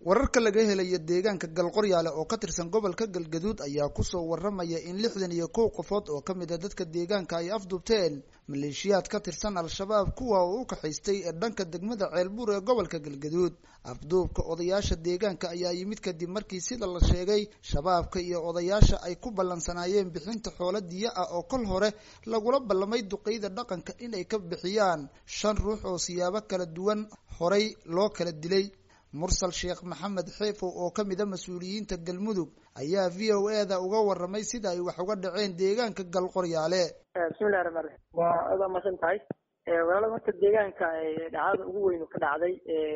wararka laga helayo deegaanka galqoryaale oo ka tirsan gobolka galgaduud ayaa kusoo waramaya in lixdan iyo kow qofood oo kamid a dadka deegaanka ay afduubteen maleeshiyaad ka tirsan al-shabaab kuwa oo u kaxaystay ee dhanka degmada ceelbuur ee gobolka galgaduud afduubka odayaasha deegaanka ayaa yimid kadib markii sida la sheegay shabaabka iyo odayaasha ay ku ballansanaayeen bixinta xoolo diya ah oo kol hore lagula ballamay duqeyda dhaqanka inay ka bixiyaan shan ruux oo siyaabo kala duwan horay loo kala dilay mursal sheekh maxamed xeefow oo kamid a mas-uuliyiinta galmudug ayaa v o e da uga waramay sida ay wax uga dhaceen deegaanka galqoryaale bismillahi raxmaan raxiim waa aad waa masan tahay walaalo horta deegaanka dhacdada ugu weyn ka dhacday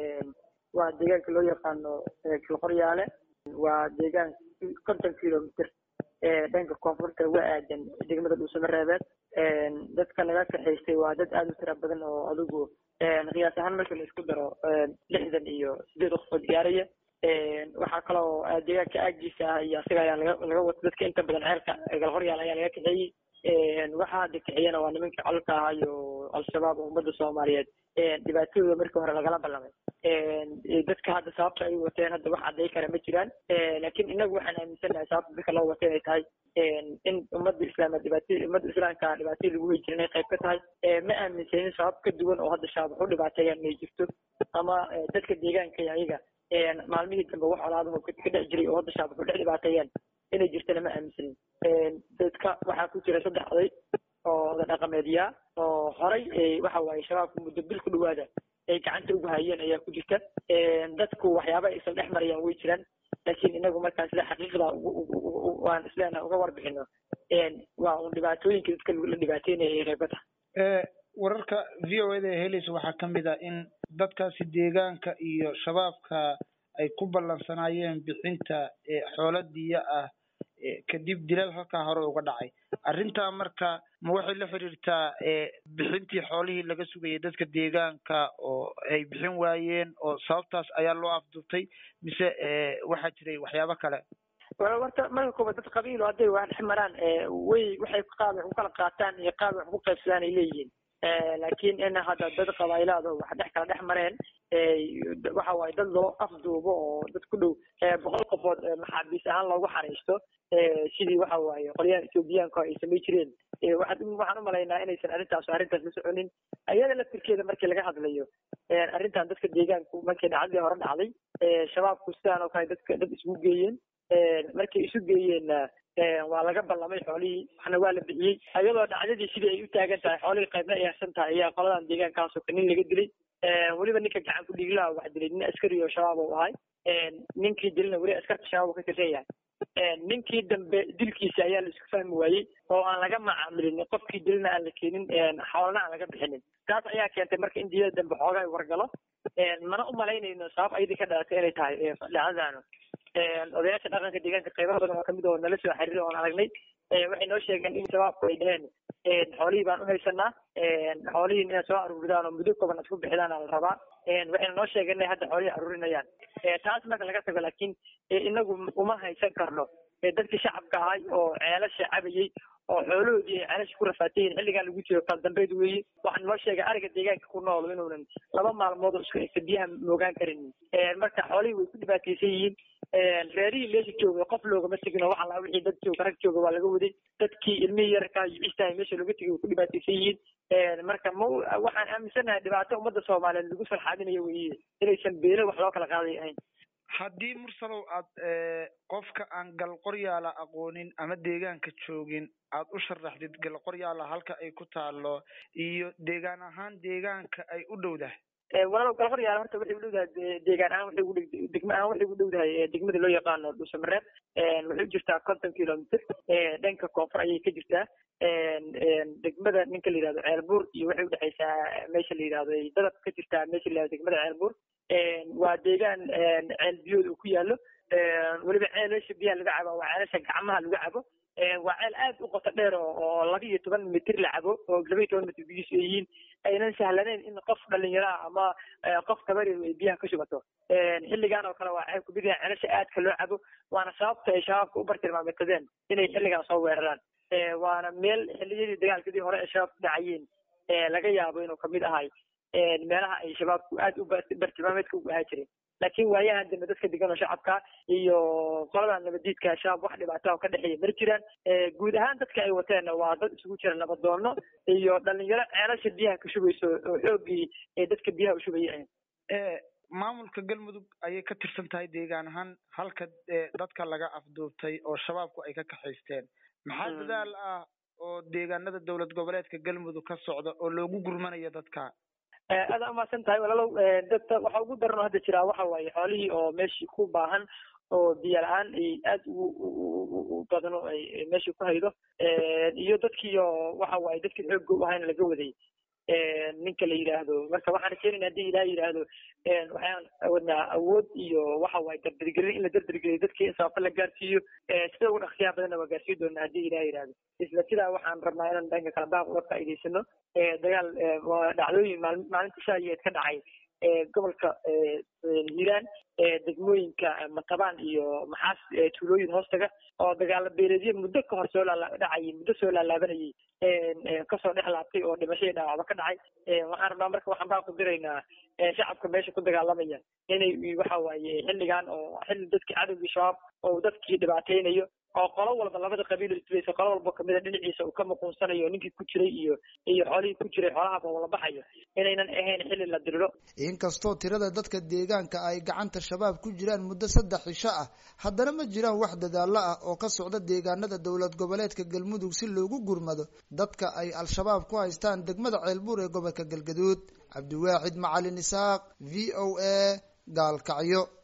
waa deegaanka loo yaqaano galqoryaale waa deegaan konton kilomitr dhanka koonfurta uga aadan degmada dhuusamareebeed dadka laga kaxaystay waa dad aada u tira badan oo adigu qiyaas ahaan marka la isku daro lixdan iyo sideed qofood gaaraya waxaa kaloo deegaanka aagiisa ah iyo asiga ayaa laga laga wata dadka inta badan ceelka galqoryaal ayaa laga kaxeeyey waxaa hadda kaxeeyana waa nimanka colka ah iyo al-shabaab oo ummadda soomaaliyeed dhibaatadooda markii hore lagala ballamay dadka hadda sababta ay wateen hadda wax cadday kara ma jiraan laakiin inagu waxaan aaminsanahay sababta dadka loo wata inay tahay in ummadda islaamad dhibaatadii ummadda islaamka dhibaatadii lagu wey jira inay qayb ka tahay ma aaminsanin sabab ka duwan oo hadda shabaab wax u dhibaateeyaan inay jirto ama dadka deegaanka ayaga maalmihii dambe wax colaadaho ka dhex jiray oo hadda shabaab wax u dhex dhibaateeyaan inay jirtana ma aaminsanin dadka waxaa ku jira saddex oday oo oda dhaqameedyaa oo horay waxa waaye shabaabka muddo bil ku dhawaada ay gacanta ugu hayeen ayaa ku jirta dadku waxyaaba aysan dhex marayaan way jiraan laakiin inagu markaan sida xaqiiqda waan isleenaha uga warbixino waa un dhibaatooyinka dadka la dhibaateynaya ay qayb ka tahay wararka v o eda ee helaysa waxaa kamid ah in dadkaasi deegaanka iyo shabaabka ay ku ballansanaayeen bixinta xoolo diya ah kadib dilal halkaa hore uga dhacay arrintaa marka ma waxay la xiriirtaa bixintii xoolihii laga sugayay dadka deegaanka oo ay bixin waayeen oo sababtaas ayaa loo afduubtay mise waxaa jiray waxyaabo kale horta marka koobaad dad qabiilo hadday wax dhex maraan way waxay qaab wax ku kala qaataan iyo qaab wax ku qaybsadaan ay leeyihiin laakiin in hadda dad qabaa'ilaado wax dhex kala dhex mareen waxa waaye dad loo afduubo oo dad ku dhow boqol qofood maxaabiis ahaan loogu xariisto sidii waxa waaye qolyahan ethoobiyaanka ay samay jireen waxaan u malaynaa inaysan arrintaas arrintaas la soconin ayada laftirkeeda markii laga hadlayo arrintan dadka deegaanku markii dhacdadii hore dhacday shabaabku sidaan oo kale dadka dad isugu geeyeen markay isu geeyeenna waa laga ballamay xoolihii waxna waa la bixiyey ayadoo dhacdadii sidii ay u taagan tahay xoolihii qaybna ay harsan tahay ayaa qoladan deegaankaasoo ka nin laga dilay weliba ninka gacan ku dhiiglaha wax dilay nin askari oo shabaab u ahay ninkii dilna weli askarta shabaab u ka tirsan yahay ninkii dambe dilkiisa ayaa la isku fahmi waayey oo aan laga macaamilin qofkii dilna aan la keenin xoolna aan laga bixinin taas ayaa keentay marka in diyada dambe xoogaa wargalo mana u malaynayno sabab ayadii ka dhalatay inay tahay dhacdadaanu odayaasha dhaqanka deegaanka qaybaha badan oo kamid oo nala soo xiriiray oon aragnay waxay noo sheegeen in shabaabku ay dheheen xoolihii baan u haysanaa xoolihii inay soo aruuridaan oo muddo kooban isku bixidaan la rabaa waxayna noo sheegeen inay hadda xoolihii aruurinayaan taas marka laga tago laakiin inagu uma haysan karno dadkii shacabka ahay oo ceelasha cabayey oo xoolahoodii ay ceelasha ku rafaatayiin xilligan lagu jiro kala dambeyd weeye waxaan noo sheegay ariga deegaanka ku nool inuunan laba maalmood oo isku egta biyaha moogaan karin marka xoolihii way ku dhibaataysan yihiin reerihii meesha jooga qof loogama tegin oo wax allaa wixii dad jooga rag jooga waa laga waday dadkii ilmihii yarkaa iyo cistahay meesha looga tegay way ku dhibaataysan yihiin marka ma waxaan aaminsanahay dhibaato ummadda soomaaliyeed lagu salxaadinayo weeye inaysan beelo wax loo kala qaaday ahayn haddii mursalow aad qofka aan galqoryaala aqoonin ama deegaanka joogin aad u sharaxdid galqoryaala halka ay ku taalo iyo deegaan ahaan deegaanka ay u dhowdahay walaalow galqoryaala horta waxay u dhowdahay deegaan ahaan waxay ugu degma ahaan waxay ugu dhowdahay degmada loo yaqaano dhuusamareeb waxay u jirtaa konton kilomitr dhanka koonfur ayay ka jirtaa degmada ninka la yihahdo ceelbuur iyo waxay udhexaysaa meesha la yihahdo dadab ka jirtaa meesha la yihahdo degmada ceelbuur waa deegaan ceel biyood uu ku yaalo weliba ceelasha biyaha laga cabo waa ceelasha gacmaha lagu cabo waa ceel aad u qoto dheer oo laba iyo toban mitir la cabo oo laba iyo toban mitir biyihiisu ay yihiin aynan sahlanayn in qof dhalinyaraha ama qof kabari ay biyaha ka shubato xilligan oo kale waa ceel kumid yahay ceelasha aadka loo cabo waana sababta ay shabaabka u bartilmaameedsadeen inay xilligan soo weeraraan waana meel xilliyadii dagaalkadii hore ee shabaabku dhacayeen laga yaabo inuu kamid ahay meelaha ay shabaabku aad u bartilmaameedka ugu ahaa jireen laakiin waayahan dambe dadka degan oo shacabka iyo qolada nabadiidka shabaab wax dhibaata ka dhexeeya mari jiraan guud ahaan dadka ay wateenna waa dad isugu jira nabadoono iyo dhalinyaro ceelasha biyaha ka shubayso oo xoogii ee dadka biyaha u shubayay maamulka galmudug ayay ka tirsan tahay deegaan ahaan halka dadka laga afduubtay oo shabaabku ay ka kaxaysteen maxaa dadaal ah oo deegaanada dowlad goboleedka galmudug ka socda oo loogu gurmanayo dadka aada umaasan tahay walaalow dadka waxa ugu daran oo hadda jiraa waxa waaye xoolihii oo meeshii ku baahan oo biyo la-aan ay aada ugu badano ay meeshii ku haydo iyo dadkii oo waxa waaye dadkii xoogga u ahayna laga waday ninka la yidhaahdo marka waxaan keenayna hadii ilaah yidhaahdo waxaan wadnaa awood iyo waxa waaye dardargelin in la dardargeliyo dadkii in sababta la gaarsiiyo sida ugu dhaqsiyaha badanna waa gaarsiin doonaa hadii ilaah yidhaahdo isla sidaa waxaan rabnaa inaan dhanka kala baaq uga faa'iidaysano dagaal dhacdooyin maal maalinta shaayeed ka dhacay gobolka hiiraan degmooyinka matabaan iyo maxaas tuulooyin hoostaga oo dagaalo beeleedyo muddo ka hor soo dhacayay muddo soo laalaabanayay kasoo dhex laabtay oo dhimashadii dhaawacba ka dhacay waxaan rabnaa marka waxaan baa ku diraynaa shacabka meesha ku dagaalamaya inay waxa waaye xilligan oo xilli dadkii cadowgii shabaab oo dadkii dhibaateynayo oo qolo walba labada qabiil islaysa qolo walba kamida dhinaciisa uu ka muquunsanayo ninkii ku jiray iyo iyo xoolihii ku jiray xoolahaaba wala baxayo inaynan ahayn xilli la diriro inkastoo tirada dadka deegaanka ay gacanta shabaab ku jiraan muddo saddex cisho ah haddana ma jiraan wax dadaalo ah oo ka socda deegaanada dowlad goboleedka galmudug si loogu gurmado dadka ay al-shabaab ku haystaan degmada ceelbuur ee gobolka galgaduud cabdiwaaxid macalin isaaq v o a gaalkacyo